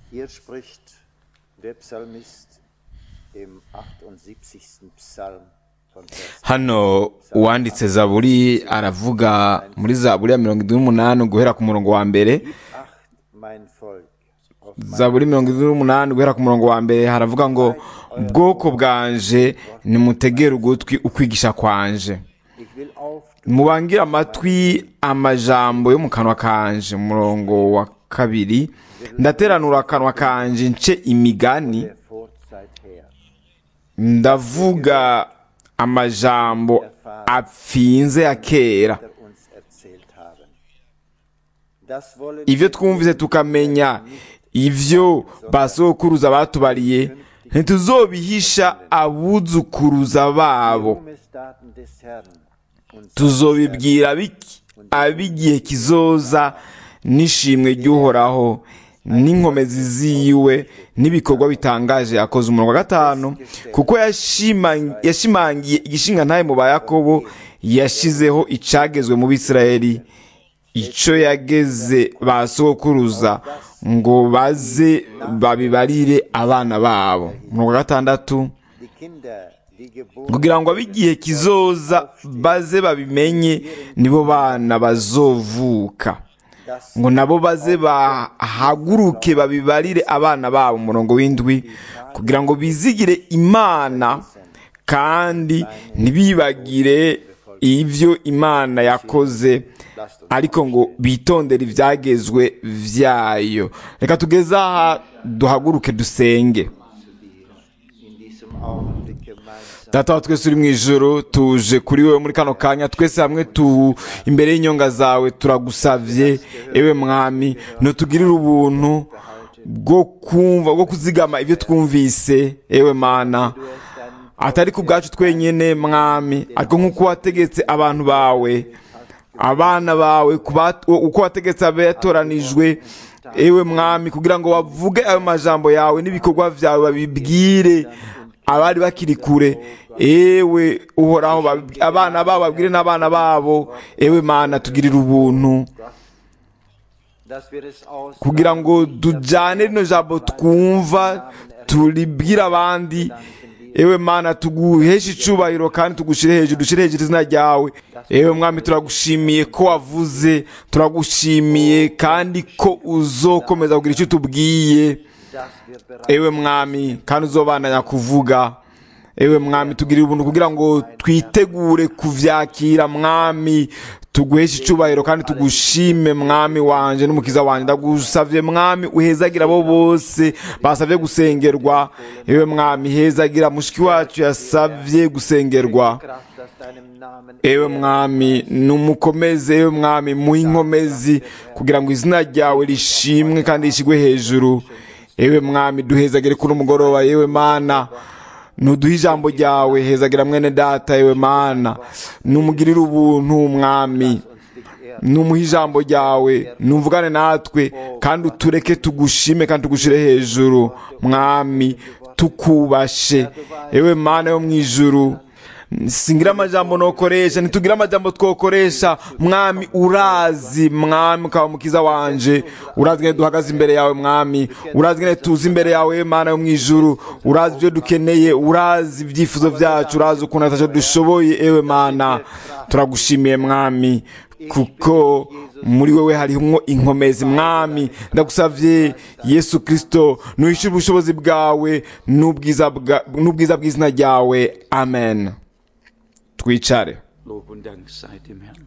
Hier spricht der Psalmist im 78. Psalm von Vers hano uwanditse zaburi aravuga muri zaburi ya mirongo irindwi n'umunani guhera ku murongo wa mbere acht mein Volk auf mein zaburi mirongo irindwi n'umunani guhera ku murongo wa mbere haravuga ngo bwoko bwanje nimutegere ugutwi ukwigisha kwanje Ich will auf mubangire amatwi amajambo yo mu kanwa kanje umurongo wa kabiri ndateranura akanwa kanje nce imigani der Vorzeit her. ndavuga amajambo apfinze ya kera er uns erzählt haben. Das wollen ivyo twumvise tukamenya ivyo basokuruza batubariye ntituzobihisha abuzukuruza babo Ruhmesdaten des Herrn uns tuzobibwira abiki- ab'igihe kizoza n'ishimwe ry'uhoraho n'inkomezi ziwe n'ibikorwa bitangaje yakoze umurongo wa gatanu kuko yashima- yashimangiye igishinga ntaye mu ba yakobo yashizeho icagezwe mu bisirayeli ico yageze ba sokuruza ngo baze babibarire abana babo umurongo wa gatandatu die Kinder, die geboren kugira ngo ab'igihe kizoza baze babimenye nibo bana bazovuka das ngo nabo baze bahaguruke babibarire abana babo umurongo w'indwi kugira ngo bizigire imana kandi ntibibagire ibyo imana yakoze ariko ngo bitondere ibyagezwe vyayo reka tugeze aha duhaguruke dusenge in diesem Augenblick gemeinsam data wa twese uri mu ijoro tuje kuri wowe muri kano kanya twese hamwe tu imbere y'inyonga zawe turagusavye ewe mwami ntutugirire ubuntu bwo kumva bwo kuzigama ibyo twumvise ewe mana atari ku bwacu twenyene mwami ariko nk'uko wategetse abantu bawe abana bawe kuba- uko wategetse abatoranijwe ewe mwami kugira ngo bavuge ayo majambo yawe n'ibikorwa vyawe babibwire abari bakiri kure ewe uhoraho babibwi- abana babo babwire n'abana babo ewe mana tugirire ubuntu dass wir es aus kugira ngo tujyane rino jambo twumva turibwire abandi ewe mana tuguheshe icubahiro kandi tugushyire hejuru dushyire hejuru izina ryawe ewe mwami turagushimiye ko wavuze turagushimiye kandi ko uzokomeza kugira icyo utubwiye dass wir bereit ewe mwami kandi uzobandanya kuvuga ewe mwami tugirire ubuntu kugira ngo twitegure kuvyakira mwami tuguheshe icubahiro kandi tugushime mwami wanje n'umukiza wanje ndagusavye mwami uhezagira abo bose basavye gusengerwa ewe mwami hezagira mushiki wacu yasavye gusengerwa Kraft aus deinem Namen ewe mwami numukomeze ewe mwami muhe inkomezi kugira ngo izina ryawe rishimwe kandi rishigwe hejuru ewe mwami duhezagire kuri umugoroba yewe mana nuduhe ijambo ryawe hezagira mwene data ewe mana numugirire ubuntu mwami numuhe ijambo ryawe numvugane natwe kandi utureke tugushime kandi tugushire hejuru mwami tukubashe ewe mana yo mu ijuru singira amajambo nokoresha ntitugira amajambo twokoresha mwami urazi mwami ukaba mukiza wanje urazi ngene duhagaze imbere yawe mwami urazi ngene tuzi imbere yawe mana yo mu ijuru urazi ibyo dukeneye urazi ibyifuzo byacu urazi ukuntu atacyo dushoboye ewe mana turagushimiye mwami kuko muri wewe harimo inkomezi mwami ndagusavye yesu kristo nuhishure ubushobozi bwawe n'ubwiza bwa- n'ubwiza bw'izina ryawe amen twicare Lob und Dank sei dem Herrn.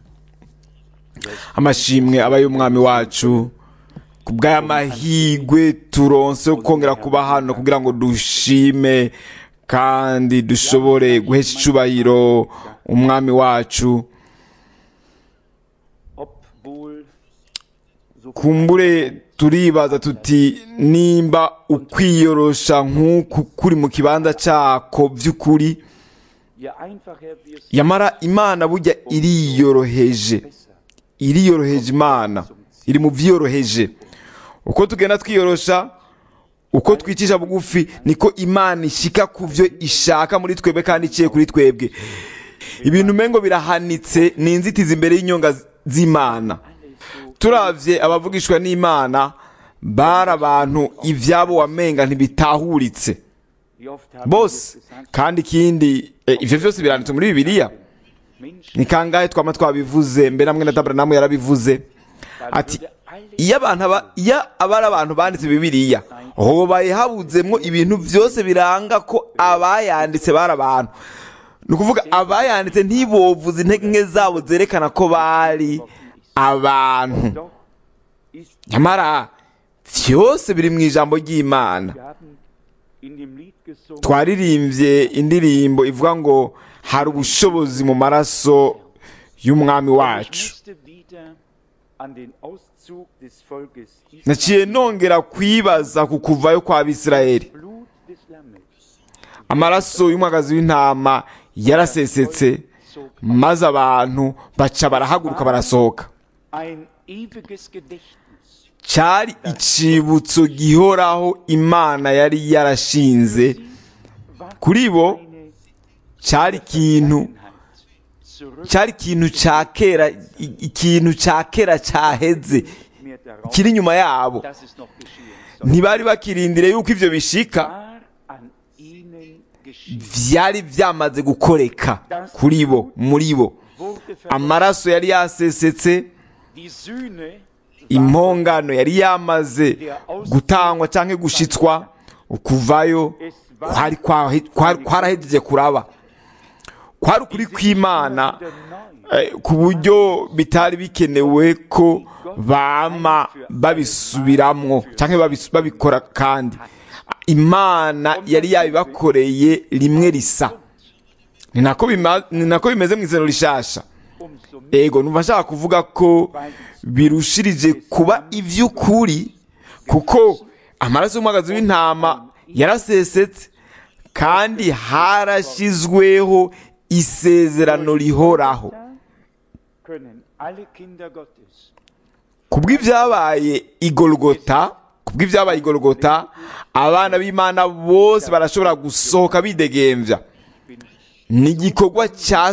amashimwe aba y'umwami wacu ku bw'aya mahigwe turonse yo kongera kuba hano kugira ngo dushime kandi dushobore guhesha icubahiro umwami wacu Obwohl so kumbure turibaza tuti nimba ukwiyorosha nk'uku kuri mu kibanza cyako by'ukuri je einfacher wir es yamara imana burya iriyoroheje iriyoroheje imana iri mu byiyoroheje uko tugenda twiyorosha uko twicisha bugufi niko imana ishika ku byo ishaka muri twebwe kandi iciye kuri twebwe ibintu umengo birahanitse ni inzitizi imbere y'inyonga z'imana turavye abavugishwa n'imana bari abantu ibyabo wamenga ntibitahuritse Wie oft haben wir bose es gesagt, kandi ikindi eh, ivyo vyose biranditse muri bibiliya Menschen, ni kangahe twama twabivuze mbere namwe na tabernamu yarabivuze ati würde alle iyo abantu aba iyo aba ari abantu banditse bibiliya hobaye habuzemwo ibintu byose biranga ko abayanditse bari abantu ni ukuvuga abayanditse ntibovuze intege nke zabo zerekana ko bari abantu doch ist, nyamara byose biri mu ijambo ry'imana wir haben in dem Lied gesungen, twaririmbye indirimbo ivuga ngo hari ubushobozi mu maraso y'umwami ich wacu musste wieder an den Auszug des Volkes naciye Israel, nongera kwibaza ku kuvayo kwa bisirayeli Blut des Lammes, amaraso y'umwagazi w'intama yarasesetse zog maze abantu baca barahaguruka barasohoka ein ewiges Gedächtnis. cyari icibutso gihoraho imana yari yarashinze War kuri bo eine cyari ikintu Einheit zurück cyari ikintu cya kera i- ikintu cya kera cyaheze mehr darauf, kiri inyuma yabo dass es noch geschehen soll. ntibari bakirindire yuko ivyo bishika War an ihnen geschehen. vyari vyamaze gukoreka kuri bo muri bo Wurde verletzt. amaraso yari yasesetse Die Sühne impongano yari yamaze gutangwa cyangwa gushitswa ukuvayo kwari kwahe- kwari- kwarahejeje kuraba kwari ukuri kw'imana eh, ku buryo bitari bikenewe ko bama babisubiramwo cyangwa babis- babikora kandi imana yari yabibakoreye rimwe risa ni nako bima- ni nako bimeze mu izero rishasha umso mehr ego numva nshaka kuvuga ko birushirije kuba iby'ukuri kuko amaraso y'umwagazi w'intama yarasesetse kandi harashyizweho isezerano rihoraho können alle Kinder Gottes kubw'ibyabaye igorogota kubw'ibyabaye igorogota abana b'imana bose barashobora gusohoka bidegembya ni igikorwa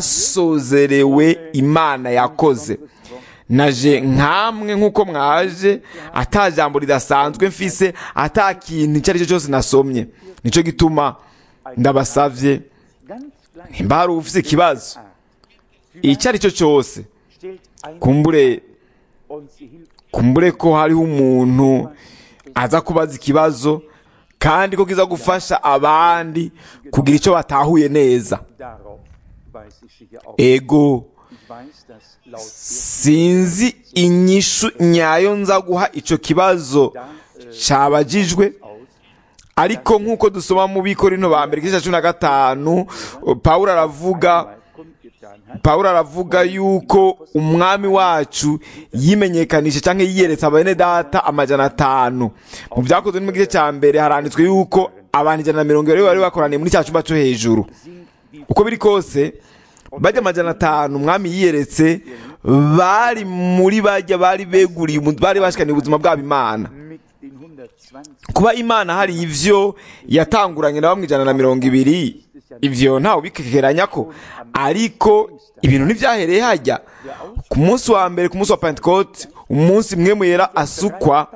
cyasozerewe imana yakoze naje nkamwe nk'uko mwaje ata jambo ridasanzwe mfise ata kintu icyo ari cyo cyose nasomye nicyo gituma ndabasavye ganz gleich nimba hari ufise ikibazo icyo ari cyo cyose stellt ein kumbure und sie hilft kumbure ko hariho umuntu aza kubaza ikibazo kandi ko kiza gufasha abandi kugira icyo batahuye neza darauf weiß ich sicher auch. ego Ich weiß, dass laut sinzi inyishu nyayo nza guha icyo kibazo cyabagijwe aus ariko nk'uko dusoma mu bikorino ba mbere igice cya cumi na gatanu pawulo aravuga mal kundgetan hat, pawulo aravuga yuko umwami wacu yimenyekanisha cyangwa yiyeretse abene data amajana atanu mu byakozwe no mu gice cya mbere haranditswe yuko abantu ijana na mirongo irindwi bari bakoraniye muri cya cyumba cyo hejuru sind die uko biri kose bajya amajana atanu umwami yiyeretse bari muri bajya bari beguriye umu- bari bashikaniye ubuzima bwabo imana mit den 120 kuba imana hari ivyo yatanguranye na bamwe ijana na mirongo ibiri ivyo ntawe ubikekeranya ko ariko ibintu ntibyahereye hajya ku munsi wa mbere ku munsi wa pentecote umunsi mwe mwera asukwa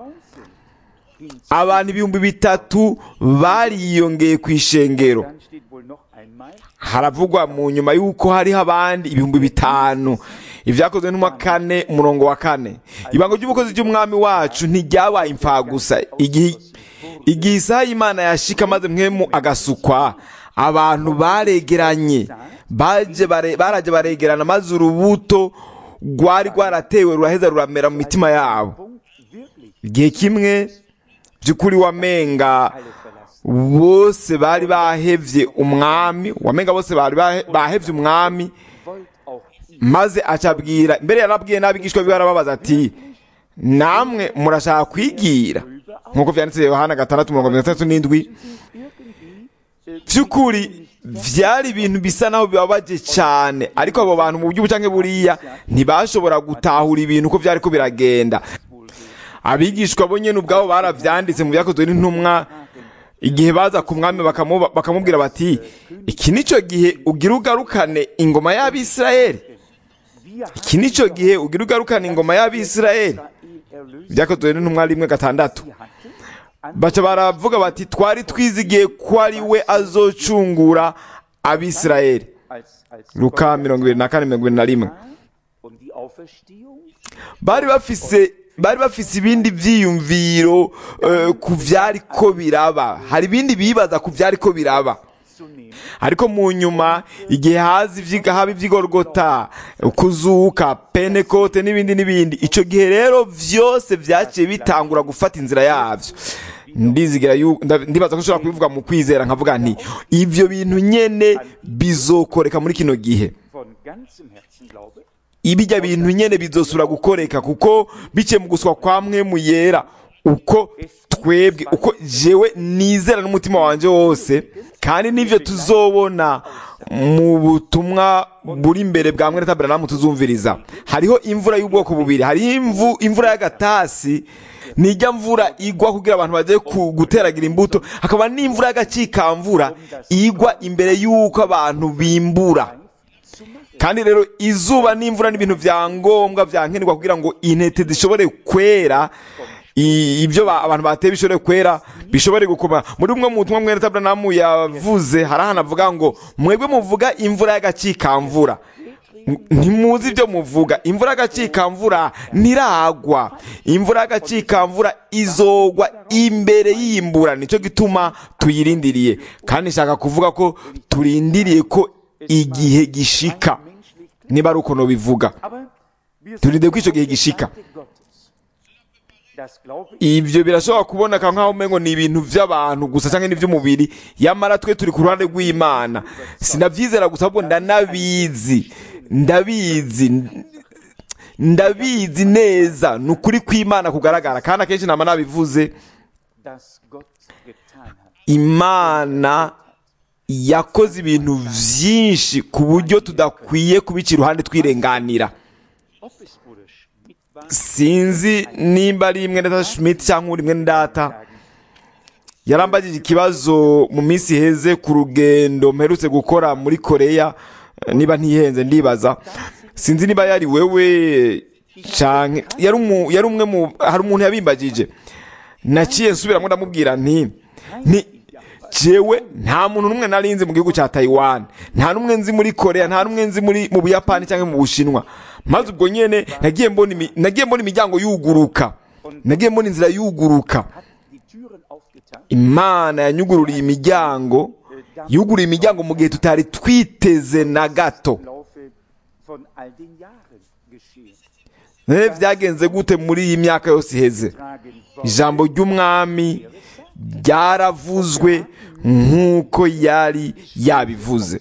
abantu ibihumbi bitatu bariyongeye ku ishengero dann steht wohl noch einmal haravugwa mu nyuma y'uko hariho abandi ibihumbi bitanu ibyakozwe n'umwa kane umurongo wa kane ibanga ry'ubukozi ry'umwami wacu ntiryabaye imfagusa igihe igihe isaha y'imana yashika maze mwemu agasukwa abantu baregeranye baje bare- baraje baregerana maze urubuto rwari rwaratewe ruraheza ruramera mu mitima yabo Punkt wirklich igihe kimwe by'ukuri wamenga alle verlassen. bose bari bahevye umwami wamenga bose bari bahe- bahevye umwami Wollt auch ihr maze acabwira mbere yarabwiye n'abigishwa biwe arababaza ati namwe murashaka kwigira nk'uko vyanditse yohana gatandatu mirongo mirongo itandatu n'indwi irgendwie äh, vy'ukuri vyari ibintu bisa naho bibabaje cane ariko abo bantu mu buryo bucanke buriya ntibashobora gutahura ibintu uko vyariko biragenda abigishwa bo nyene ubwabo baravyanditse mu byakozwe n'intumwa igihe baza ku mwami bakamu- bakamubwira bati iki nico gihe ugira ugarukane ingoma y'abisirayeli wir iki nico gihe ugira ugarukane ingoma y'abisirayeli Israel erlöst, byakozwe n'intumwa rimwe gatandatu sie hat baca baravuga bati twari twizigiye ko ari we azocungura abisirayeli als, als luka mirongo ibiri na kane mirongo ibiri na rimwe und die Auferstehung bari bafise bari bafise ibindi byiyumviro eh, ku byari ko biraba hari ibindi bibaza ku byari ko biraba zu nehmen, ariko mu nyuma igihe haza ivyiga haba ivy'igorogota kuzuka penekote n'ibindi n'ibindi ico gihe rero vyose vyaciye bitangura gufata inzira yavyo ndizigira yu- nda- ndibaza ko nshobora kubivuga mu kwizera nkavuga nti ivyo bintu nyene bizokoreka muri kino gihe von ganzem Herzen glaube, ibijya bintu nyene bizosubira gukoreka kuko biciye mu guswa kwa mwe mu yera uko twebwe uko jewe nizera n'umutima wanje wose kandi n'ivyo tuzobona mu butumwa buri imbere bwa mwene taberanamu tuzumviriza hariho imvura y'ubwoko bubiri hariho imvu, imvura y'agatasi nijya mvura igwa kugira abantu baje ku- guteragira imbuto hakaba n'imvura y'agacikamvura igwa imbere y'uko abantu bimbura zu machen. kandi rero izuba n'imvura n'ibintu bya ngombwa byankenerwa kugira ngo intete zishobore kwera i- ibyo ba- abantu bateye bishobore kwera bishobore gukoma muri umwe mu butumwa mwene taberanamu yavuze hari ahantu avuga ngo mwebwe muvuga imvura y'agacikamvura N- ntimuzi ibyo muvuga imvura y'agacikamvura ntiragwa imvura y'agacikamvura izogwa imbere y'imbura nicyo gituma tuyirindiriye kandi nshaka kuvuga ko turindiriye ko igihe gishika Menschlich, niba ari uko bivuga aber wir Turinde sind ko icyo gihe auf der gishika. Seite Gottes. Das glaube ich ibyo birashobora kuboneka nk'aho umengo ni ibintu by'abantu gusa cyangwa n'iby'umubiri yamara twe turi ku ruhande rw'imana sinabyizera gusa ahubwo ndanabizi ndabizi ndabizi neza ni ukuri kw'imana kugaragara kandi akenshi nama nabivuze dass Gott getan hat. imana yakoze ibintu byinshi ku buryo tudakwiye kubica iruhande twirenganira Ob es Bruder Schmidt war, sinzi nimba ari mwene data schmidt cyangwa uri mwene data yarambagije ikibazo mu minsi iheze ku rugendo mperutse gukora muri koreya eh, niba ntihenze ndibaza sinzi niba yari wewe canke yari umu- yari umwe mu hari umuntu yabimbagije naciye nsubiramo ndamubwira nti nti jewe nta muntu n'umwe nari nzi mu gihugu cya Taiwan nta n'umwe nzi muri Korea nta n'umwe nzi muri mu Buyapani cyangwa mu Bushinwa maze ubwo nyene nagiye mbona imi- nagiye mbona imiryango yuguruka nagiye mbona inzira yuguruka hat die Türen aufgetan. imana yanyugururiye imiryango yuguriye imiryango mu gihe tutari twiteze na gato Im Laufe von all den Jahren geschehen. none byagenze gute muri iyi myaka yose iheze Tragen ijambo ry'umwami ryaravuzwe nk'uko yari yabivuze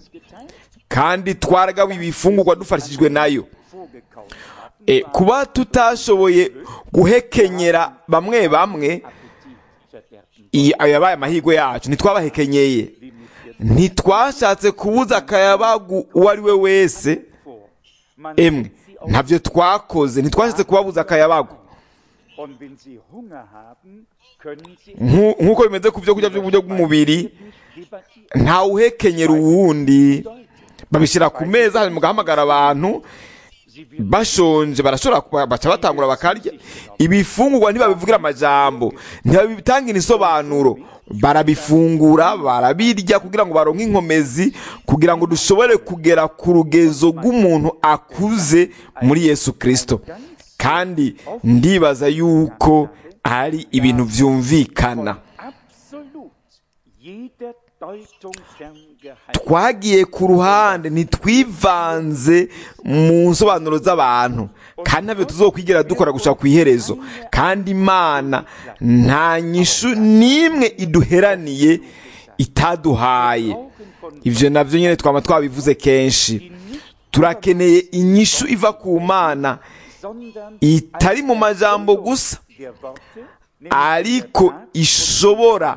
kandi twaragawe ibifungurwa dufashijwe nayo vorgekauft haben, e, kuba tutashoboye guhekenyera bamwe bamwe Appetit verderben. iyi- ayo yabaye amahirwe yacu ntitwabahekenyeye ntitwashatse kubuza akayabagu uwo ari we wese Vor. Man emwe setzt sie auf, ntabyo twakoze ntitwashatse kubabuza akayabagu und wenn sie Hunger haben, können sie Nku- nk'uko bimeze ku byo kurya by'uburyo bw'umubiri nicht debattieren. ntawuhekenyera uwundi Bedeutet, babishyira ku meza hanyuma mugahamagara abantu sie wird bashonje barashobora kuba- baca batangura bakarya ibifungurwa ntibabivugira amajambo ntibabitangira isobanuro barabifungura barabirya kugira ngo baronke inkomezi kugira ngo dushobore kugera ku rugezo rw'umuntu akuze muri yesu kirisito kandi ndibaza yuko ari ibintu byumvikana absolut jeder Deutung ferngehalten. twagiye ku ruhande ntitwivanze mu nsobanuro z'abantu kandi ntabyo tuzokwigera dukora gushaka ku iherezo kandi imana nta nyishu n'imwe iduheraniye itaduhaye ibyo nabyo nyine twaba twabivuze kenshi turakeneye inyishu iva ku mana sondern itari mu majambo gusa der Worte, ariko nämlich der Tat ishobora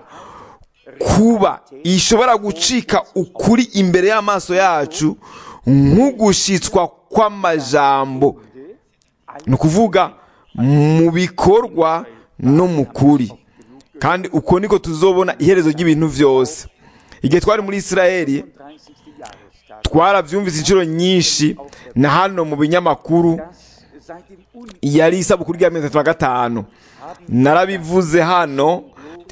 kuba ishobora gucika ukuri imbere y'amaso yacu nk'ugushitswa kw'amajambo ni ukuvuga mu bikorwa no mu kuri kandi uko niko tuzobona iherezo ry'ibintu byose igihe twari muri isirayeli 30. Jahrestag, twarabyumvise inshuro nyinshi na hano mu binyamakuru das seit dem Un yari isabukuru rya mirongo itatu na gatanu narabivuze hano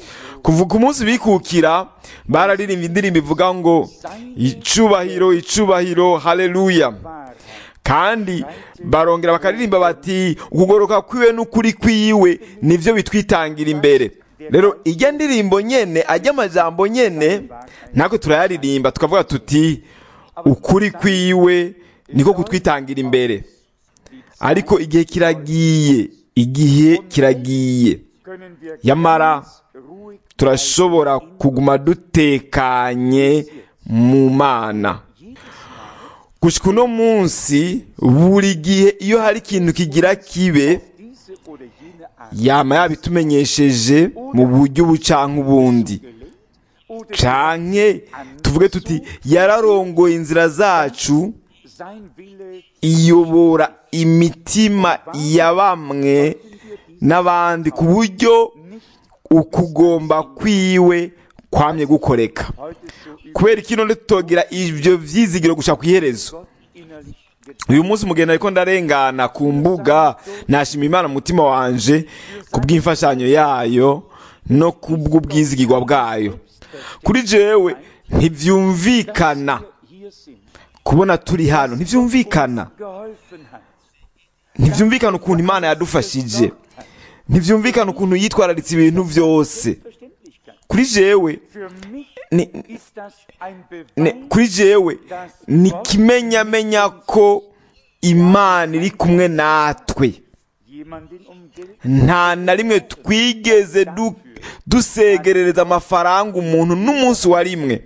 kuva ku munsi bikukira bararirimba indirimbo ivuga ngo icubahiro icubahiro haleluya Wahrheit. kandi barongera bakaririmba bati ukugoroka kwiwe n'ukuri kwiwe nivyo bitwitangira imbere rero ijya ndirimbo nyene ajya amajambo nyene natwe turayaririmba tukavuga tuti ukuri kwiwe niko kutwitangira imbere ariko igihe kiragiye igihe kiragiye Können wir Yamara, ganz ruhig turashobora kuguma dutekanye mu mana gushika uno munsi buri gihe iyo hari ikintu kigira kibe diese oder jene Art yama yabitumenyesheje mu buryo ubu canke ubundi oder canke tuvuge tuti yararongoye inzira zacu sein Wille iyobora imitima ya bamwe n'abandi ku buryo nicht ukugomba kwiwe kwamye gukoreka heute so über kubera iki none tutogira ivyo vyizigiro gushaka ku iherezo Gott innerlich uyu munsi mugenda ariko ndarengana ku mbuga nashima imana mu mutima wanje ku bw'imfashanyo yayo no ku bw'ubwizigirwa bwayo kuri jewe ntivyumvikana hier sind, kubona turi hano ntivyumvikana geholfen hat. ntivyumvikana ukuntu imana yadufashije ntivyumvikana ukuntu yitwararitse ibintu vyose Verständlichkeit. kuri jewe Für mich ni, ist das ein ni, Beweis, kuri jewe ni kimenyamenya ko imana iri kumwe natwe jemanden um Geld nta na rimwe twigeze du, dusegerereza amafaranga umuntu n'umunsi wa rimwe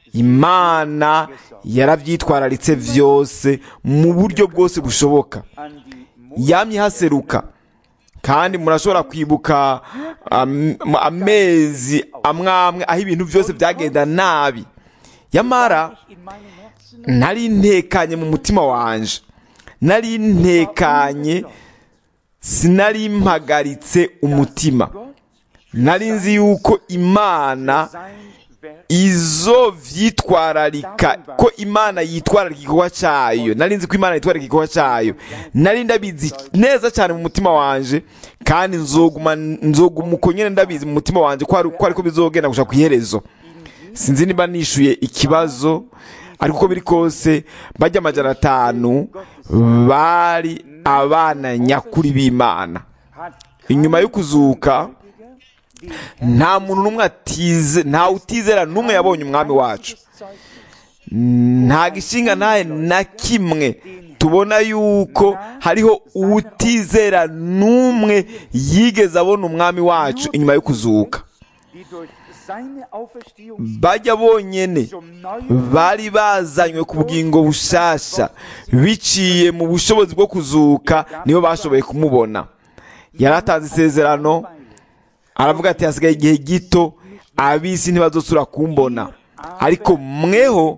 imana yarabyitwararitse vyose mu buryo bwose bushoboka an die yamye haseruka kandi murashobora kwibuka am- amezi amwe amwe aho ibintu byose byagenda nabi yamara in meinem Herzen nari ntekanye mu mutima wanje nari ntekanye sinari mpagaritse umutima nari nzi yuko imana sein Werk izo vyitwararika ko imana yitwararika igikorwa cayo nari nzi ko imana yitwararika igikorwa cayo nari ndabizi neza cyane mu mutima wanje kandi nzoguma nzoguma uko nyene ndabizi mu mutima wanje ko ari- ko ariko bizogenda gushaka ku iherezo sinzi niba nishuye ikibazo ariko uko biri kose bajya amajana atanu bari abana nyakuri b'imana hat inyuma yo kuzuka den nta muntu n'umwe atize nta utizera n'umwe yabonye umwami wacu Zeichen nta gishinga ntahe na kimwe tubona yuko hariho utizera n'umwe yigeze abona umwami wacu inyuma yo kuzuka die durch seine Auferstehung bajya bonyene zum neuen bari bazanywe ku bugingo bushasha biciye mu bushobozi bwo kuzuka nibo bashoboye kumubona yaratanze isezerano aravuga ati hasigaye igihe gito ab'isi ntibazosura kumbona ariko mweho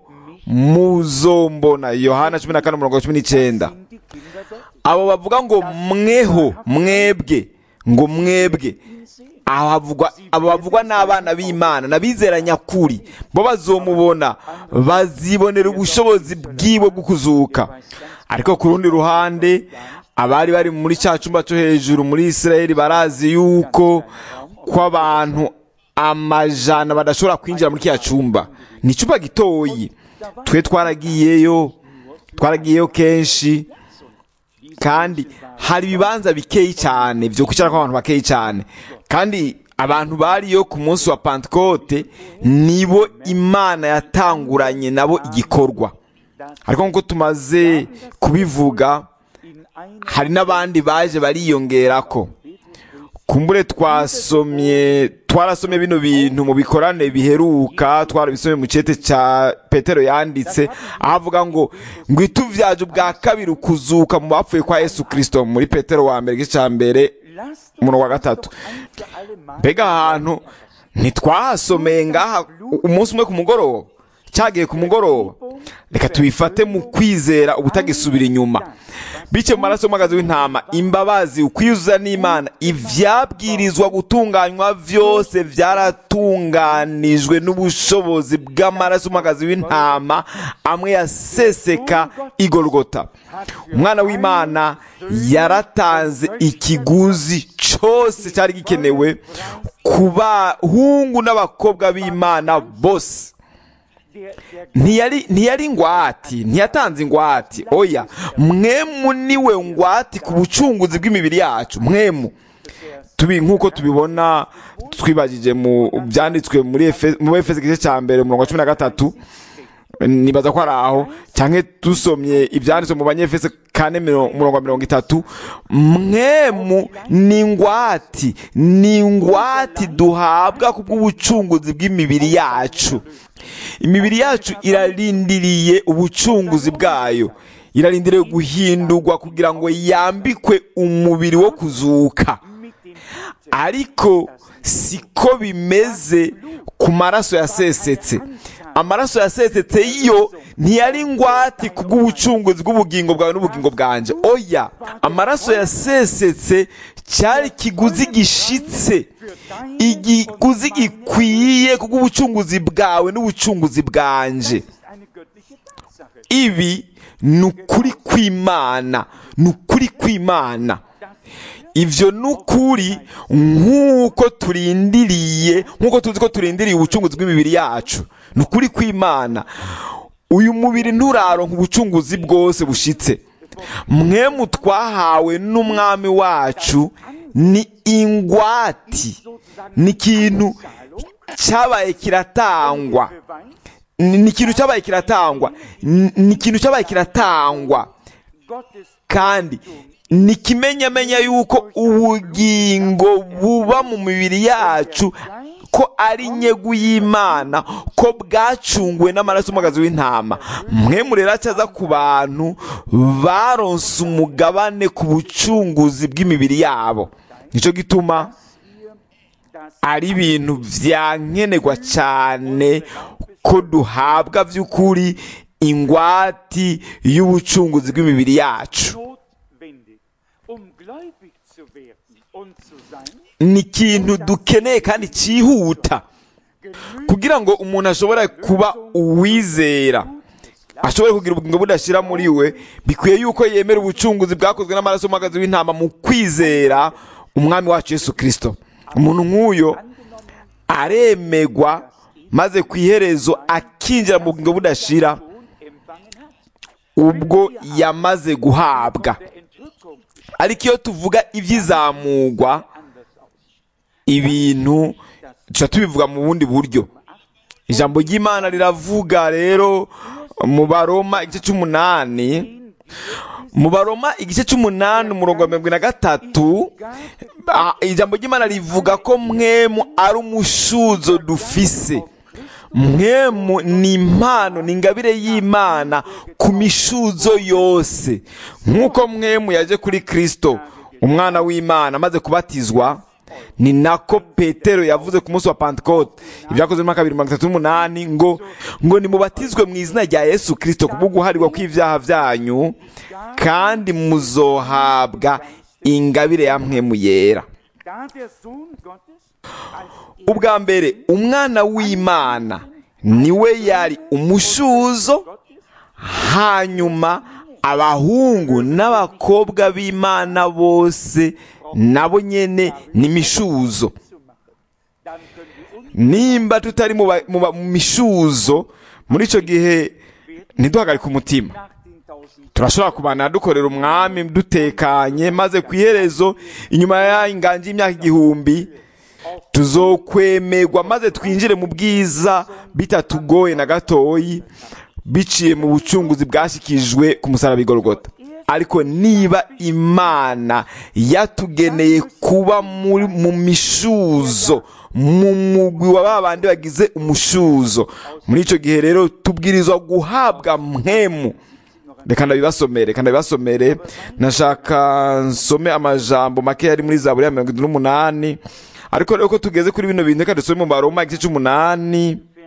muzombona yohana cumi na kane umurongo wa cumi n'icyenda sind die Kinder Gottes. abo bavuga ngo mweho mwebwe ngo mwebwe aho havugwa abo bavugwa n'abana b'imana n'abizera nyakuri bo bazomubona bazibonera ubushobozi bwiwe bwo kuzuka ariko ku rundi ruhande abari bari muri cya cyumba cyo hejuru muri isirayeli barazi yuko ko abantu amajana badashobora kwinjira muri kiriya cyumba ni icyumba gitoyi twe twaragiyeyo twaragiyeyo kenshi kandi hari ibibanza bikeyi cyane byo kwicaramo abantu bakeyi cyane kandi abantu bariyo ku munsi wa pantekote nibo imana yatanguranye nabo igikorwa ariko nk'uko tumaze kubivuga In einer hari n'abandi baje bariyongerako kumbure twasomye twarasomye bino bintu mu bikorane biheruka twarabisomye mu cyete cya petero yanditse aho avuga ngo ngo ituvyaje ubwa kabiri ukuzuka mu bapfuye kwa yesu kirisito muri petero wa mbere igice cya mbere lasst umurongo wa uns gatatu doch ein für alle Mal mbega ahantu ntitwahasomeye ngaha umunsi umwe ku mugoroba cyagiye ku mugoroba reka tubifate mu kwizera ubutagisubira inyuma bice mu maraso y'umwagazi w'intama imbabazi ukwiyuzuza n'imana ibyabwirizwa gutunganywa byose byaratunganijwe n'ubushobozi bw'amaraso y'umwagazi w'intama amwe yaseseka igorogota umwana w'imana yaratanze ikiguzi cyose cyari gikenewe ku bahungu n'abakobwa b'imana bose ntiyari ntiyari ingwati ntiyatanze ingwati oya mwemu niwe ngwati ku bucunguzi bw'imibiri yacu mwemu tubi nk'uko tubibona twibagije mu byanditswe muri Efe- mu efesi igice cya mbere umurongo wa cumi na gatatu nibaza ko ari aho cyangwa dusomye ibyanditswe mu banyefese kane miro- umurongo wa mirongo itatu mwemu ni ingwati ni ingwati duhabwa ku bw'ubucunguzi bw'imibiri yacu imibiri yacu irarindiriye ubucunguzi bwayo irarindiriye guhindurwa kugira ngo yambikwe umubiri wo kuzuka ariko siko bimeze ku maraso yasesetse amaraso yasesetse yo ntiyari ingwate ku bw'ubucunguzi bw'ubugingo bwawe n'ubugingo bwanjye oya amaraso yasesetse cyari ikiguzi gishitse igiguzi gikwiye ku bw'ubucunguzi bwawe n'ubucunguzi bwanjye eine göttliche Tatsache. ibi ni ukuri kw'imana ni ukuri kw'imana ibyo ni ukuri nk'uko turindiriye nk'uko tuzi ko turindiriye ubucunguzi bw'imibiri yacu ni ukuri kw'imana uyu mubiri nturaronka ubucunguzi bwose bushitse mwemu twahawe n'umwami wacu ni ingwati ni ikintu cyabaye kiratangwa Beweis ni ni ikintu cyabaye kiratangwa Ni- ni ikintu cyabaye kiratangwa Gottes kandi ni ikimenyamenya yuko ubugingo buba mu mibiri yacu ko ari inyegu y'imana ko bwacunguwe n'amaraso y'umwagazi w'intama mwe murera cyaza ku bantu baronse umugabane ku bucunguzi bw'imibiri yabo nicyo gituma das ari ibintu byankenerwa cyane ko duhabwa by'ukuri ingwati y'ubucunguzi bw'imibiri yacu notwendig, um gläubig zu werden und zu sein, ni ikintu dukeneye kandi cyihuta kugira ngo umuntu ashobore kuba uwizera ashobore kugira ubugingo budashira muri we bikwiye yuko yemera ubucunguzi bwakozwe n'amaraso y'umwagazi w'intama mu kwizera umwami wacu yesu kirisito umuntu nk'uyo aremegwa maze ku iherezo akinjira mu bugingo budashira Sohn empfangen hat. ubwo yamaze guhabwa Der Entrückung ariko iyo tuvuga iby'izamugwa anders aus. ibintu tuba tubivuga mu bundi buryo ijambo ry'imana riravuga rero mu baroma igice cy'umunani mu baroma igice cy'umunani umurongo wa mirongo ine na gatatu ah, ijambo ry'imana rivuga ko mwemu ari umushuzo dufise mwemu ni impano ni ingabire y'imana ku mishuzo yose nk'uko mwemu yaje kuri kirisito umwana w'imana amaze kubatizwa ni nako petero yavuze ku munsi wa pantekote ibyakozwe muri kabiri mirongo itatu n'umunani ngo ngo nimubatizwe mu izina rya yesu kirisito kubwo guharirwa kw'ibyaha byanyu kandi muzohabwa ingabire ya mwemu yera Da der Sohn Gottes als ubwa mbere umwana w'imana niwe yari umushuzo hanyuma abahungu n'abakobwa b'imana bose nabo nyene ni mishuzo zu machen, dann können wir uns nimba tutari mu ba- mu ba- mu mishuzo muri icyo gihe ntiduhagarike umutima nach den tausend turashobora kubana dukorera umwami dutekanye maze ku iherezo inyuma y'inganji y'imyaka igihumbi tuzokwemerwa maze twinjire mu bwiza bitatugoye na gatoyi biciye mu bucunguzi bwashyikirijwe ku musaraba igorogota ariko niba imana yatugeneye kuba muri mu mishuzo mu mugwi wa ba bandi bagize umushuzo muri icyo gihe rero tubwirizwa guhabwa mwemu reka ndabibasomere reka ndabibasomere nashaka nsome amajambo make yari muri zaburi ya mirongo itatu n'umunani ariko rero ko tugeze kuri bino bintu reka dusome mu baroma igice cy'umunani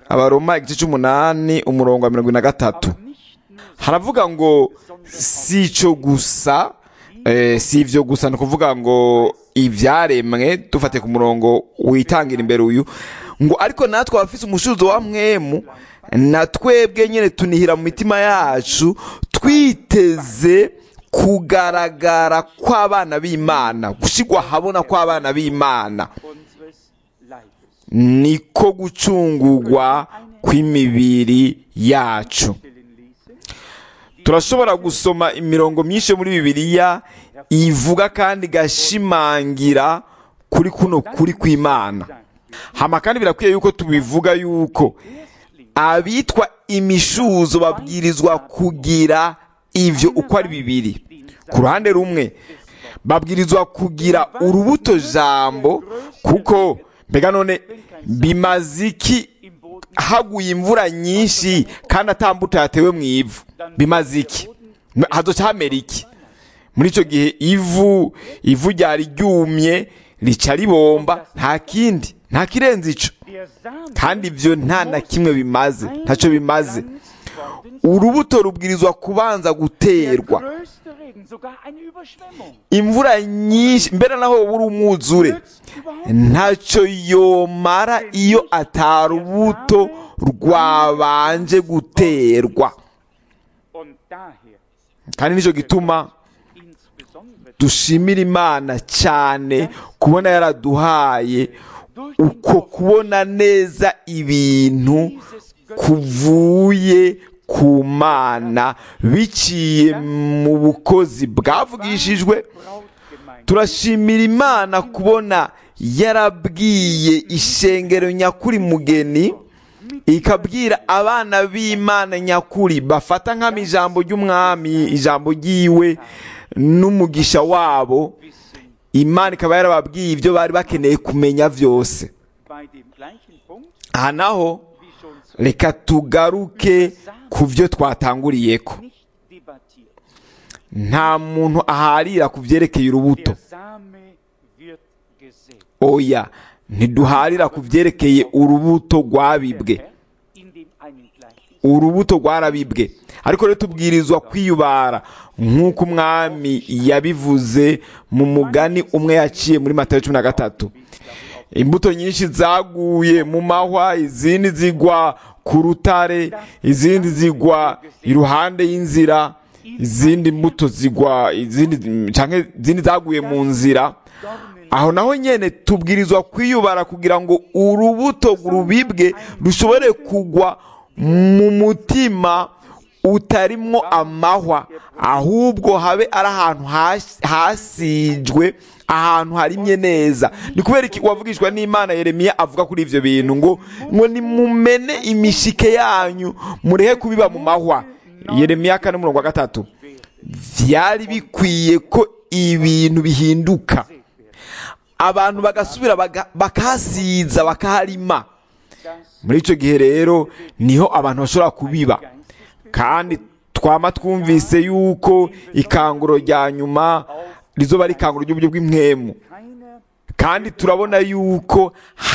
abaroma igice cy'umunani umurongo wa mirongo ine na gatatu nicht nur haravuga ngo si icyo gusa eh, si ibyo gusa ni ukuvuga ngo ibyaremwe dufate ku murongo witangira imbere uyu ngo ariko natwe abafite umushuzo wa mwemu na twebwe nyine tunihira mu mitima yacu twiteze kugaragara kw'abana b'imana gushyirwa ahabona kw'abana b'imana unseres Leibes. niko gucungurwa kw'imibiri yacu Stellen ließe, turashobora gusoma imirongo myinshi yo muri bibiliya ivuga kandi igashimangira kuri kuno kuri kw'imana hama kandi birakwiye yuko tubivuga yuko abitwa imishuzo babwirizwa kugira ivyo uko ari bibiri ku ruhande rumwe babwirizwa kugira urubuto jambo kuko mbega none bimaze iki im Boden haguye imvura nyinshi kandi atambuto yatewe mu ivu bimaze iki hazoca hamera iki muri icyo gihe ivu ivu ryari ryumye rica ribomba nta kindi nta kirenze ico der Samen kandi ibyo nta na kimwe bimaze ntacyo bimaze gepflanzt worden sein. urubuto rubwirizwa kubanza Der guterwa größte Regen, sogar eine Überschwemmung, imvura nyinshi mbere naho wowe uri umwuzure nützt überhaupt ntacyo yomara iyo atari urubuto rwabanje guterwa Und daher kandi nicyo gituma insbesondere dushimira imana cyane kubona yaraduhaye durch den uko kubona neza ibintu kuvuye ku mana biciye mu bukozi bwavugishijwe Brautgemeinde turashimira imana kubona yarabwiye ishengero nyakuri mugeni ikabwira abana b'imana nyakuri bafata nk'ama ijambo ry'umwami ijambo ry'iwe n'umugisha wabo wissen imana ikaba yarababwiye ibyo bari bakeneye kumenya byose bei dem gleichen Punkt, aha naho wie schon zu reka tugaruke ku byo twatanguriyeko nicht debattiert. nta muntu aharira ku byerekeye urubuto Der Same wird gesät. oya ntiduharira ku byerekeye urubuto rwabibwe Herr in dem einen Gleichnis urubuto rwarabibwe ariko rero tubwirizwa kwiyubara nk'uko umwami yabivuze mu mugani umwe yaciye muri matayo cumi na gatatu imbuto nyinshi zaguye mu mahwa izindi zigwa ku rutare izindi zigwa iruhande y'inzira izindi mbuto zigwa izindi cyangwa izindi zaguye mu nzira aho naho nyene tubwirizwa kwiyubara kugira ngo urubuto rubibwe rushobore kugwa mu mutima utarimwo amahwa ahubwo habe ari ahantu has- hasijwe ahantu harimye neza ni kubera iki wavugishwa n'imana yeremiya avuga kuri ivyo bintu ngo ngo nimumene imishike yanyu murehe kubiba mu mahwa yeremiya kane umurongo wa gatatu vyari bikwiye ko ibintu bihinduka abantu bagasubira baga- bakahasiza bakaharima muri icyo gihe rero niho abantu bashobora kubiba kandi twama twumvise yuko ikanguro rya nyuma rizoba ari ikanguro ry'uburyo bw'impwemu keiner kandi turabona yuko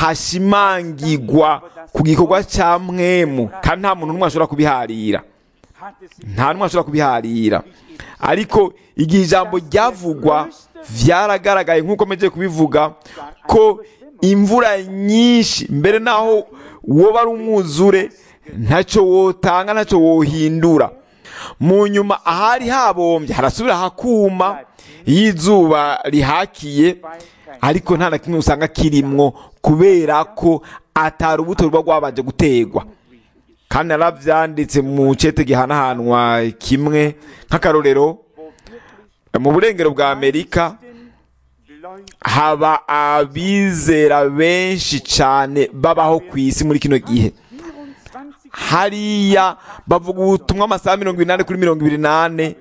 hashimangirwa ku gikorwa cya mwemu kandi nta muntu n'umwe ashobora kubiharira hat es sich nta n'umwe ashobora kubiharira ariko igihe ijambo ryavugwa vyaragaragaye nk'uko mejeje kubivuga ko imvura nyinshi mbere naho woba ari umwuzure ntacyo wotanga ntacyo wohindura mu nyuma ahari habombye harasubira hakuma iyo izuba rihakiye ariko nta na kimwe usanga kirimwo kubera ko atari urubuto ruba rwabanje gutegwa kandi narabyanditse mu cete gihanahanwa kimwe nk'akarorero mu burengero bwa amerika Leute haba abizera benshi cyane babaho ku isi muri kino gihe 24 hariya bavuga ubutumwa amasaha mirongo inani kuri mirongo ibiri n'ane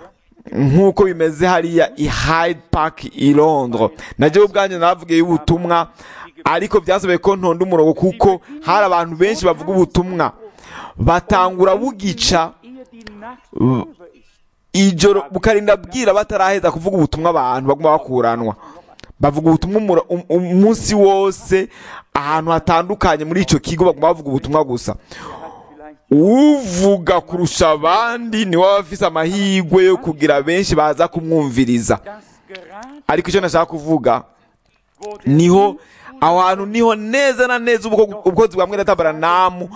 nk'uko bimeze hariya i Hyde Park i Londres najyewe ubwanjye naravugiye ubutumwa ariko byasabye ko ntonda umurongo kuko hari abantu benshi bavuga ubutumwa batangura bugica ehe die Nacht vorüber ist. ijoro bukarinda bwira bataraheza kuvuga ubutumwa abantu baguma bakuranwa bavuga ubutumwa umura- um- umunsi wose ahantu hatandukanye muri icyo kigo bagomba bavuga ubutumwa gusa hat vielleicht uvuga kurusha abandi niwe aba afise amahirwe yo kugira benshi baza kumwumviriza das gerade ariko icyo nashaka kuvuga wo der niho aho hantu niho neza na neza ubwo- ubwozi bwa mwene tabaranamu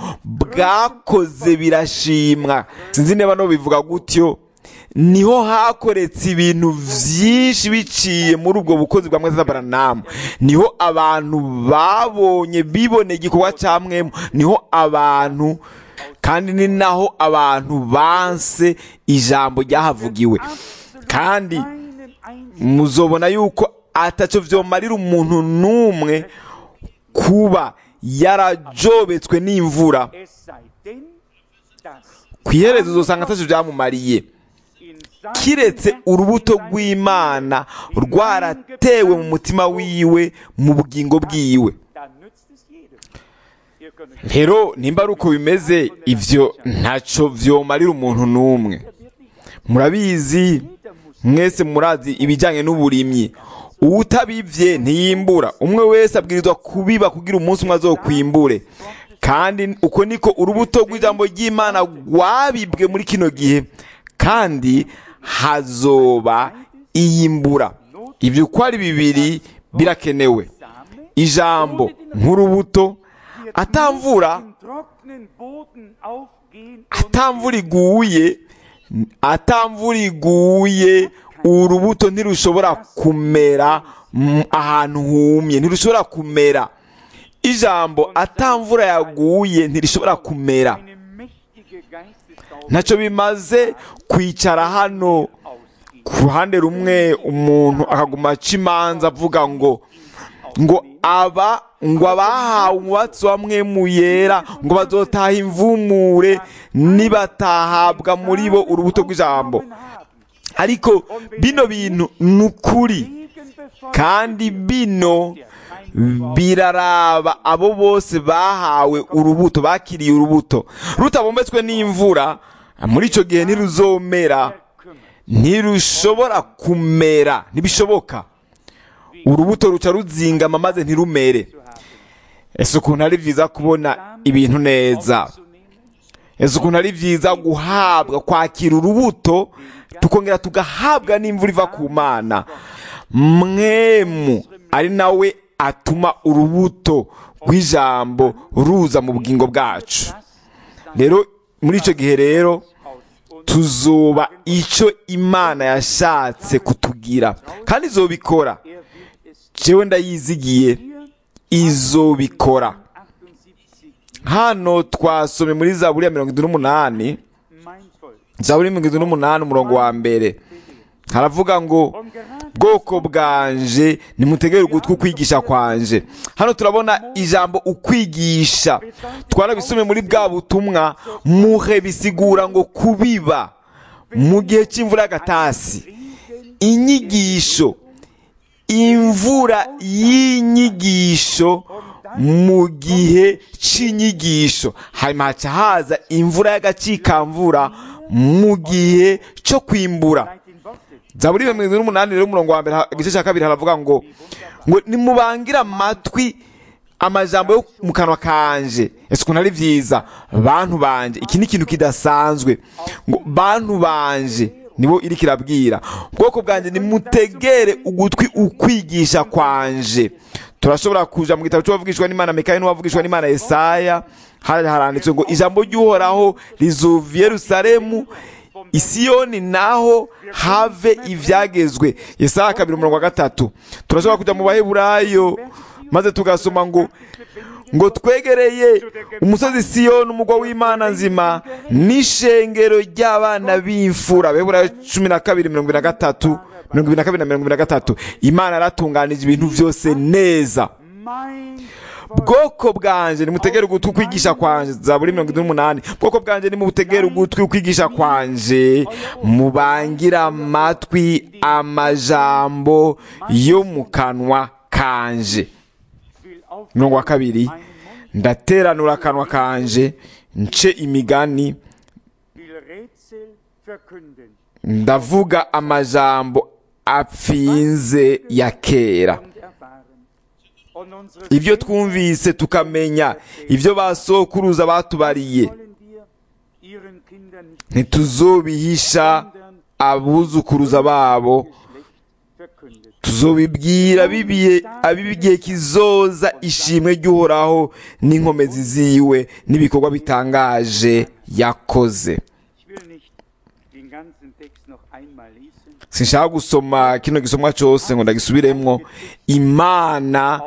bwakoze birashimwa sinzi niba no bivuga gutyo niho hakoretse ibintu byinshi biciye muri ubwo bukozi bwa mwene tabaranamu niho abantu babonye biboneye igikorwa cya mwemu niho abantu kandi ni naho abantu banse ijambo ryahavugiwe kandi einen einzigen muzobona yuko ataco vyomarira umuntu n'umwe kuba yarajobetswe n'imvura es sei denn, dass ku iherezo uzosanga ataco vyamumariye in seinem kiretse Herzen urubuto hinein- rw'imana rwaratewe mu mutima wiwe mu bugingo bwiwe dann nützt es jedem. Ihr könnt euch rero nimba ari uko bimeze ivyo ntaco vyomarira umuntu n'umwe murabizi mwese murazi ibijyanye n'uburimyi uwutabivye ntiyimbura umwe wese abwirizwa kubiba kugira umunsi umwe azokwimbure kandi uko niko urubuto rw'ijambo ry'imana rwabibwe muri kino gihe kandi hazoba iyimbura ibyo uko ari bibiri birakenewe Same ijambo nk'urubuto atamvura in trockenen Boden aufgehen und atamvura iguye atamvura iguye urubuto ntirushobora kumera mm, ahantu humye ntirushobora kumera ijambo atamvura yaguye ntirishobora kumera eine mächtige Geistesgaube ntacyo bimaze kwicara hano ausgeht. ku ruhande rumwe umuntu akaguma aca imanza avuga ngo ngo aba ngo abahawe umwatsi wa mwemu yera ngo bazotaha imvumure nibatahabwa muri bo urubuto rw'ijambo ariko bino bintu ni ukuri kandi bino biraraba abo bose bahawe urubuto bakiriye urubuto rutabombetswe n'imvura muri icyo gihe ntiruzomera ntirushobora kumera ntibishoboka urubuto ruca ruzingama maze ntirumere ese ukuntu ari byiza kubona ibintu neza ese ukuntu ari byiza guhabwa kwakira urubuto tukongera tugahabwa n'imvura iva ku mana mwemu ari nawe atuma urubuto rw'ijambo ruza mu bugingo bwacu rero muri icyo gihe rero tuzuba icyo imana yashatse kutugira kandi izobikora jewe ndayizigiye izobikora hano twasomye muri zaburi ya mirongo itatu n'umunani zaburi mirongo itatu n'umunani umurongo wa mbere haravuga ngo bwoko bwanje nimutegere ugutwi ukwigisha kwanje hano turabona ijambo ukwigisha twarabisomye muri bwa butumwa muhe bisigura ngo kubiba mu gihe cy'imvura y'agatasi inyigisho imvura y'inyigisho mu gihe cy'inyigisho hanyuma haca haza imvura y'agacikamvura mu gihe cyo kwimbura zaburi mirongo irindwi n'umunani rero umurongo wa mbere igice cya kabiri haravuga ngo ngo nimubangire amatwi amajambo yo mu kanwa kanje ese ukuntu ari byiza bantu banje iki ni ikintu kidasanzwe ngo bantu banje nibo iri kirabwira ubwoko bwanjye nimutegere ugutwi ukwigisha kwanje turashobora kuja mu gitabo cy'uwavugishwa n'imana mikayi n'uwavugishwa n'imana yesaya haranditswe ngo ijambo ry'uhoraho rizuva yerusalemu isiyoni naho have ibyagezwe yesaya kabiri umurongo wa gatatu turashobora kujya mu baheburayo maze tugasoma ngo ngo twegereye umusozi siyoni umugwa w'imana nzima n'ishengero ry'abana b'imfura baheburayo cumi na kabiri mirongo ibiri na gatatu mirongo ibiri na kabiri na mirongo ibiri na gatatu imana yaratunganije ibintu byose neza bwoko bwanjye nimutegere ugutwi ukwigisha kwanje zaburi mirongo itatu n'umunani bwoko bwanjye nimutegere ugutwi ukwigisha kwanje mubangira amatwi amajambo yo mu kanwa kanje mirongo wa kabiri ndateranura akanwa kanje nce imigani ndavuga amajambo apfinze ya kera von unseren ibyo twumvise tukamenya ibyo basokuruza batubariye wollen wir ihren Kindern nicht ntituzobihisha abuzukuruza babo Geschlecht verkündet. tuzobibwira bibiye ab'igihe kizoza ishimwe ry'uhoraho n'inkomezi ziwe n'ibikorwa bitangaje yakoze Ich will nicht den ganzen Text noch einmal lesen. sinshaka gusoma kino gisomwa cyose ngo ndagisubiremwo imana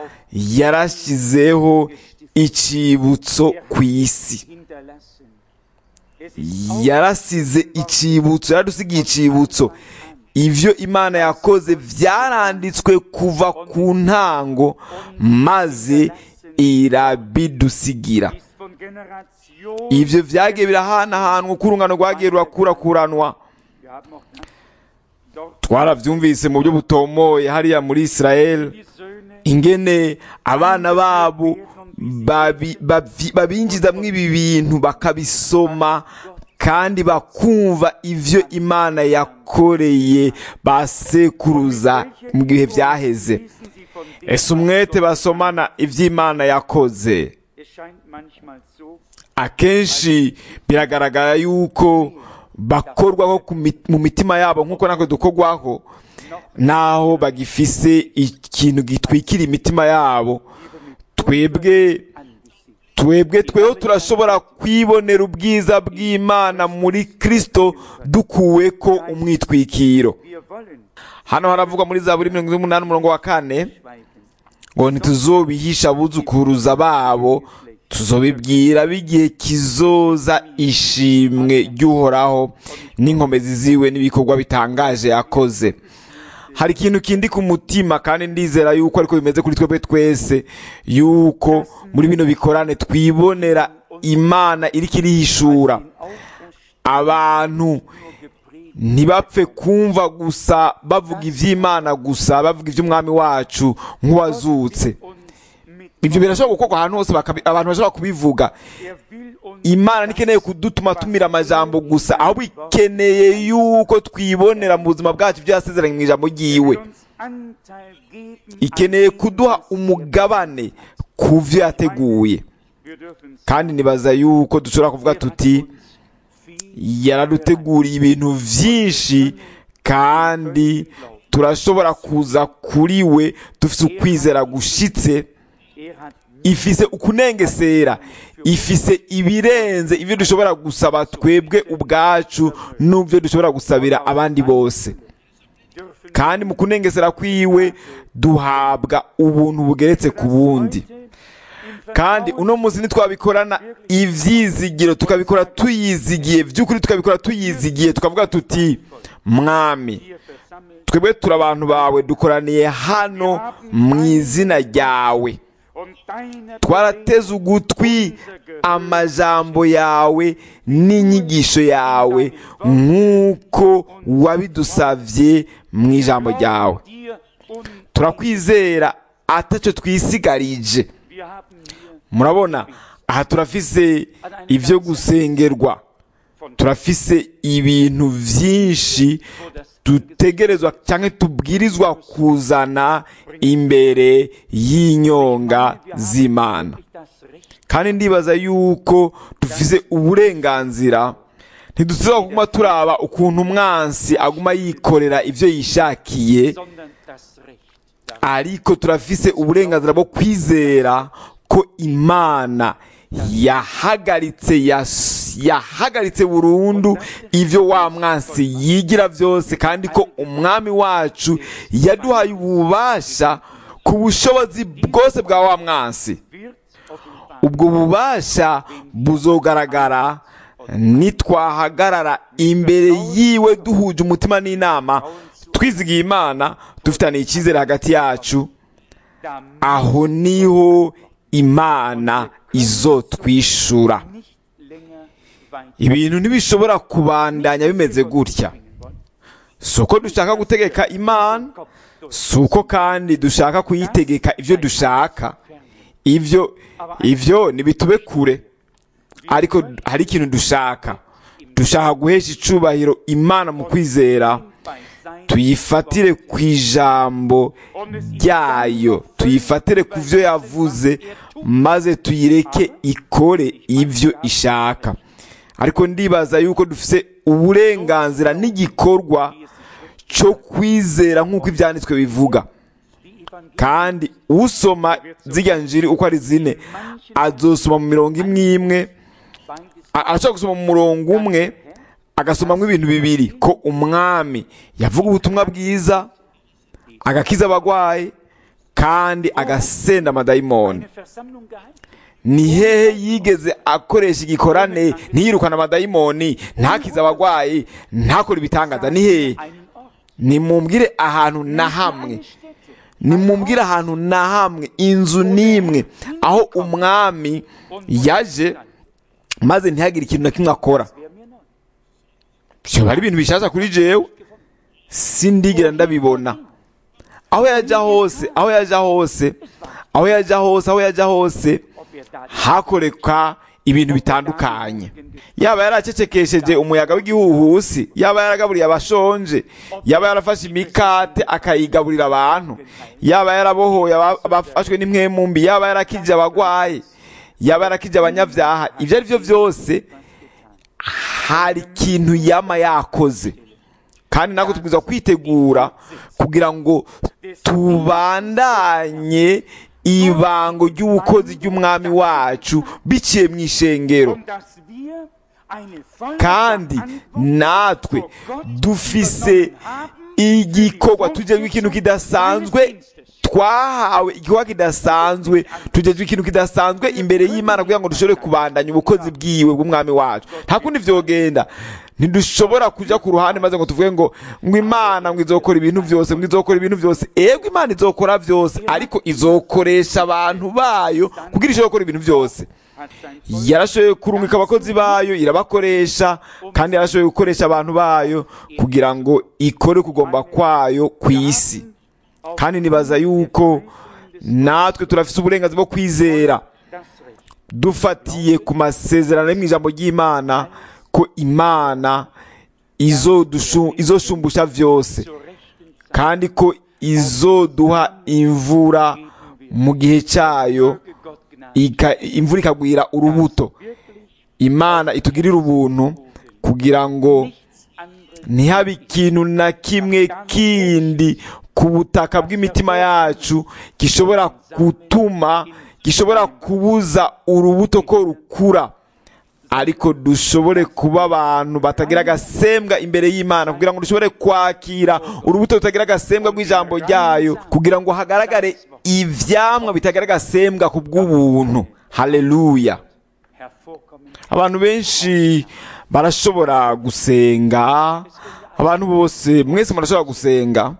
yarashyizeho icibutso ku isi Hinterlassen. Es ist yarasize icibutso yaradusigiye icibutso ivyo imana yakoze vyaranditswe kuva ku ntango maze irabidusigira ist von Generation. ivyo vyagiye birahanahanwa uko urungano rwagiye rurakurakuranwa Wir haben auch das dort twaravyumvise mu buryo butomoye hariya muri isirayeli die Söhne ingene abana babo babi- bavi- babinjizamwo ibi bintu bakabisoma kandi bakumva ivyo imana yakoreye basekuruza mu gihe vyaheze lesen sie von dem, ese umwete basomana ivy'imana yakoze Es scheint manchmal so, akenshi biragaragara yuko bakorwaho ku mi- mu mitima yabo nk'uko natwe dukorwaho naho bagifise ikintu gitwikira imitima yabo twebwe angesichts twebwe tweho turashobora kwibonera ubwiza bw'imana muri kristo dukuwe ko umwitwikiro Wir wollen hano haravugwa muri zaburi mirongo ine n'umunani umurongo wa kane schweigen. ngo ntituzobihisha abuzukuruza babo tuzobibwira b'igihe kizoza ishimwe ry'uhoraho n'inkomezi ziwe n'ibikorwa bitangaje yakoze hari ikintu kindi ku mutima kandi ndizera yuko ariko bimeze kuri twebwe twese yuko muri bino bikorane twibonera imana iriko irihishura Den Auferstehung abantu nur gepredigt. ntibapfe kumva gusa bavuga iby'imana gusa bavuga iby'umwami wacu nk'uwazutse uns mit ibyo birashobora gukorwa ahantu hose bakabi- abantu bashobora kubivuga er will uns imana ntikeneye kudutuma tumira amajambo gusa ahubwo ikeneye yuko twibonera mu buzima bwacu ibyo yasezeranye mu ijambo ryiwe uns Anteil geben ikeneye an dem, kuduha was er umugabane ku byo yateguye Wir dürfen kandi nibaza yuko dushobora kuvuga tuti yaraduteguriye ibintu byinshi kandi turashobora kuza kuri we dufite ukwizera gushitse er hat ifise ukunengesera ifise ibirenze ibyo dushobora gusaba twebwe ubwacu n'ibyo dushobora gusabira abandi bose dürfen kandi mu kunengesera kwiwe duhabwa ubuntu bugeretse ku bundi kandi uno munsi ntitwabikorana ivyizigiro tukabikora tuyizigiye by'ukuri tukabikora tuyizigiye tukavuga tuti mwami hier versammelt twebwe turi abantu bawe dukoraniye hano mu izina ryawe und deine twarateze ugutwi amajambo yawe n'inyigisho yawe nk'uko wabidusavye mu ijambo ryawe dir und turakwizera ataco twisigarije wir haben hier murabona aha turafise ibyo gusengerwa von turafise ibintu vyinshi wo das dutegerezwa cyangwa tubwirizwa kuzana imbere y'inyonga z'imana das Recht kandi ndibaza yuko dufise uburenganzira ntidusaba kuguma turaba ukuntu umwansi aguma yikorera ibyo yishakiye sondern das Recht darauf. ariko turafise uburenganzira bwo kwizera ko imana yahagaritse yas- yahagaritse burundu ivyo wa mwansi yigira vyose kandi ko umwami wacu yaduhaye ububasha ku bushobozi bwose bwa wa mwansi wird offenbar ubwo bubasha buzogaragara nitwahagarara imbere yiwe duhuje umutima n'inama twizigiye imana dufitaniye icyizere hagati yacu damit aho niho imana izotwishura nicht länger weiter ibintu ntibishobora kubandanya bimeze gutya bringen wollen. si uko dushaka gutegeka imana Kopf durch si uko kandi dushaka kuyitegeka ibyo dushaka ibyo ibyo ntibitube kure ariko hari ikintu dushaka dushaka guhesha icubahiro imana mu kwizera bei sein tuyifatire ku ijambo ryayo tuyifatire ku byo yavuze maze tuyireke ikore ibyo ishaka ariko ndibaza yuko dufite uburenganzira n'igikorwa cyo kwizera nk'uko ibyanditswe bivuga kandi usoma zirya njiri uko ari zine azosoma mu mirongo imwe imwe a- arashobora gusoma mu murongo umwe agasomamo ibintu bibiri ko umwami yavuga ubutumwa bwiza agakiza abagwayi kandi agasenda amadayimoni Eine Versammlung gehalten. ni hehe yigeze akoresha igikorane ntiyirukane amadayimoni ntakize abagwayi ntakore ibitangaza ni hehe Einen Ort. nimumbwire ahantu na hamwe Eine Stätte. nimumbwire ahantu na hamwe inzu n'imwe aho umwami yaje maze ntihagire ikintu na kimwe akora Wer mir neu. byoba ari ibintu bishasha kuri jewe sindigera ndabibona aho yajya hose aho yajya hose aho yajya hose aho yajya hose Ob er da hakoreka ibintu bitandukanye yaba yaracecekesheje umuyaga w'igihuhusi yaba yaragaburiye abashonje yaba yarafashe imikate akayigaburira abantu yaba yarabohoye aba- abafashwe n'imwemumbi yaba yarakije abagwayi yaba yarakije abanyabyaha ibyo ari byo byose hari ikintu yama yakoze kandi natwe tugomba kwitegura kugira ngo tubandanye ibango ry'ubukozi ry'umwami wacu biciye mu ishengero Und dass wir eine volle kandi Verantwortung natwe vor Gott dufise übernommen haben, igikorwa tujejwe ikintu kidasanzwe twahawe igikorwa kidasanzwe tujejwe ikintu kidasanzwe imbere y'imana kugira ngo dushobore kubandanya ubukozi bwiwe bw'umwami wacu nta kundi vyogenda ntidushobora kuja ku ruhande maze ngo tuvuge ngo ngo imana ngo izokora ibintu byose ngo izokora ibintu byose ego imana izokora byose ariko izokoresha abantu bayo kugira ishobore gukora ibintu byose hat sein Volk yarashoboye kurungika abakozi bayo irabakoresha kandi yarashoboye gukoresha abantu bayo kugira ngo ikore kugomba kwayo ku isi auf kandi nibaza yuko natwe turafise uburenganzira bwo kwizera das Recht. dufatiye ku masezerano yo mu ijambo ry'imana ko imana izodushu- izoshumbusha vyose Zur rechten Zeit kandi ko izoduha imvura mu gihe cyayo möge Gott Gnade ika- imvura ikagwira urubuto wirklich imana itugirire ubuntu kugira ngo nichts anderes ntihabe ikintu na kimwe kindi ku butaka bw'imitima yacu gishobora gutuma gishobora kubuza urubuto ko rukura ariko dushobore kuba abantu batagira agasembwa imbere y'imana kugira ngo dushobore kwakira urubuto rutagira agasembwa rw'ijambo ryayo kugira ngo hagaragare ivyamwa bitagira agasembwa ku bw'ubuntu haleluya hervorkommen. abantu benshi barashobora gusenga abantu bose mwese murashobora gusenga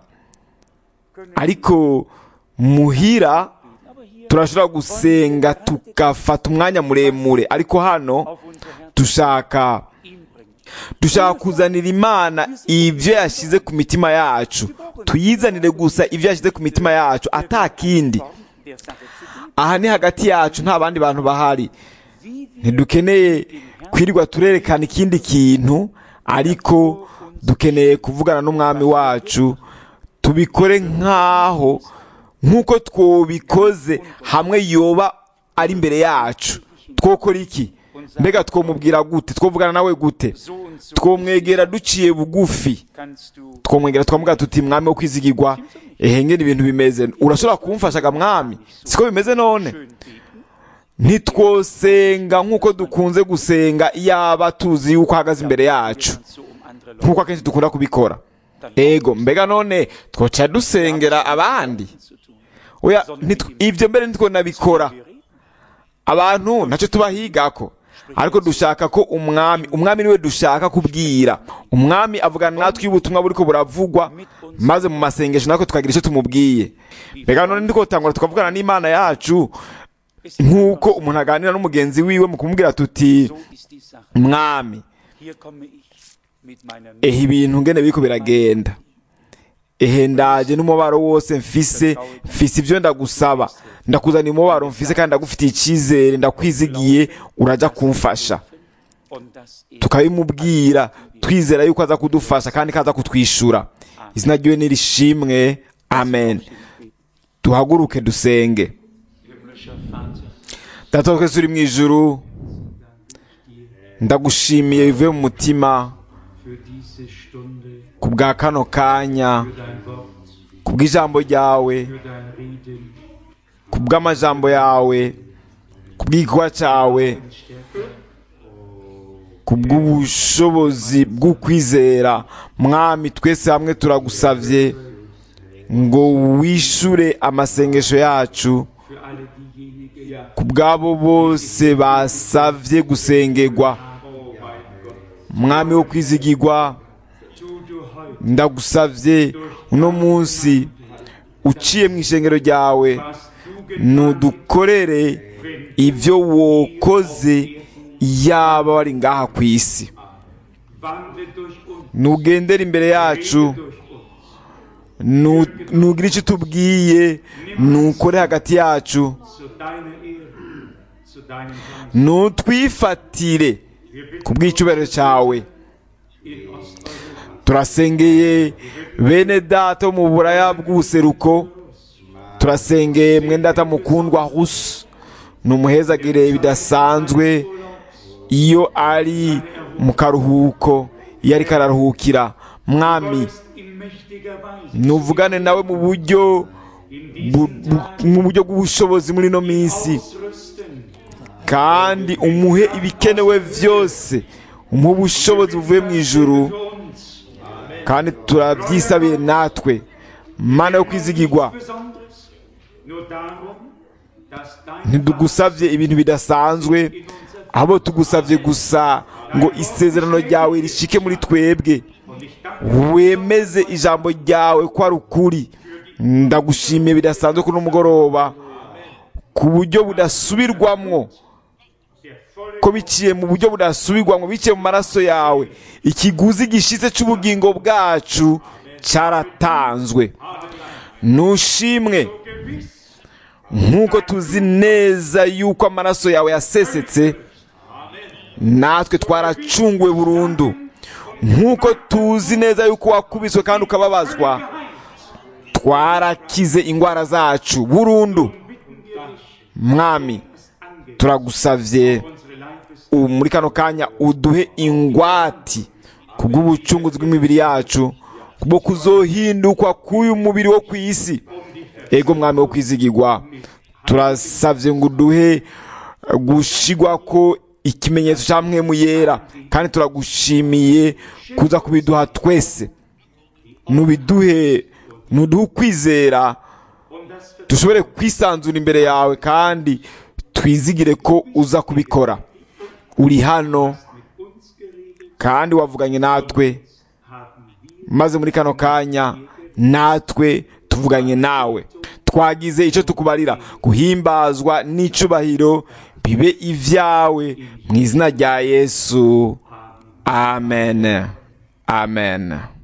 ariko muhira Aber hier turashobora gusenga tugafata umwanya muremure ariko hano auf unser Herz dushaka ihm bringen. dushaka kuzanira imana ibyo yashyize ku mitima yacu tuyizanire gusa ibyo yashyize ku mitima yacu ata kindi Form der Sache zu geben. aha ni hagati yacu nta bandi bantu bahari Wie wir ntidukeneye kwirirwa turerekana ikindi kintu ariko dukeneye kuvugana n'umwami wacu tubikore nk'aho nk'uko twobikoze hamwe yoba ari imbere yacu twokora iki mbega twomubwira gute twovugana nawe gute so und so twomwegera duciye bugufi kannst du twomwegera twamubwira tuti mwami wo kwizigirwa ehe ngene ibintu bimeze urashobora kumfashaga mwami siko bimeze none schön beten. ntitwosenga nk'uko dukunze gusenga iyaba tuzi yuko ahagaze imbere yacu Und so um andere Leute nk'uko akenshi dukunda kubikora ego mbega none twoca dusengera abandi zu tun. oya ntitw- ivyo mbere nitwo nabikora abantu ntacyo tubahigako ariko dushaka ko umwami umwami niwe dushaka kubwira umwami avugana natwe iyo ubutumwa buriko buravugwa maze mu masengesho natwe tukagira icyo tumubwiye mbega none ndiko tangura tukavugana n'imana yacu Es ist nk'uko umuntu aganira n'umugenzi wiwe mu kumubwira tuti So ist die Sache. mwami Hier komme ich mit meiner ehe ibintu ngene biriko biragenda ehe ndaje n'umubaro wose mfise mfise ivyo ndagusaba ndakuzaniye umubaro mfise kandi ndagufitiye icizere ndakwizigiye uraja kumfasha und dass er tukabimubwira twizera yuko aza kudufasha kandi ko aza kutwishyura izina ryiwe nirishimwe amen duhaguruke dusenge Himmlischer Vater, data wa twese uri mu ijuru ndagushimiye bivuye mu mutima für diese Stunde, ku bwa kano kanya für dein Wort, ku bw'ijambo ryawe für dein Reden, ku bw'amajambo yawe ku bw'igikorwa cyawe Stärke, ku bw'ubushobozi bw'ukwizera mwami twese hamwe turagusavye ngo wishure amasengesho yacu für alle diejenigen, ja, ku bw'abo bose basavye gusengerwa oh mein Gott, mwami wo kwizigirwa tu du heute, ndagusavye uno munsi uciye mu ishengero ryawe was du getan nudukorere ibyo wokoze yaba wari ngaha ku isi wandle durch uns, nugendera imbere yacu rede durch uns, nu- nugira icyo utubwiye nukore hagati yacu zu deiner Ehre, zu deinem Namen. nutwifatire ku bw'icyubahiro cyawe In Osteuropa, turasengeye bene data bo mu buraya bw'ubuseruko turasengeye mwene data mukundwa husu ni umuhezagire bidasanzwe iyo ari mu karuhuko iyo ariko araruhukira mwami ist in mächtiger Weise nuvugane nawe mu buryo in bu- diesen bu- mu buryo bw'ubushobozi muri ino minsi ausrüsten, kandi umuhe ibikenewe byose umuhe ubushobozi buvuye mu ijuru für uns, kandi turabyisabiye natwe mana yo kwizigirwa Besonderes, nur darum, dass dein ntidugusabye ibintu bidasanzwe ahubwo tugusabye gusa ngo isezerano ryawe rishike muri twebwe und ich danke wemeze ijambo ryawe ko ari ukuri ndagushimiye bidasanzwe kuri mugoroba ku buryo budasubirwamwo der volle ko biciye mu buryo budasubirwamwo biciye mu maraso yawe ikiguzi gishitse cy'ubugingo bwacu cyaratanzwe nushimwe gewiss nk'uko tuzi neza yuko amaraso yawe yasesetse natwe twaracunguwe burundu nk'uko tuzi neza yuko wakubiswe kandi ukababazwa twarakize indwara zacu burundu mwami turagusavye unsere Leibes ubu muri kano kanya uduhe ingwati kubw'ubucunguzi bw'imibiri yacu kubwo kuzohindukwa k'uyu mubiri wo ku isi ego mwami wo kwizigirwa turasavye ngo uduhe gushigwa ko ikimenyetso cya mwemu yera kandi turagushimiye kuza kubiduha twese nubiduhe nuduhe ukwizera und das dushobore kwisanzura imbere yawe kandi twizigire ko uza kubikora uri hano mit uns geredet kandi wavuganye natwe haben wir maze muri kano kanya natwe tuvuganye nawe twagize icyo tukubarira guhimbazwa n'icubahiro bibe ibyawe mu izina rya yesu amen amen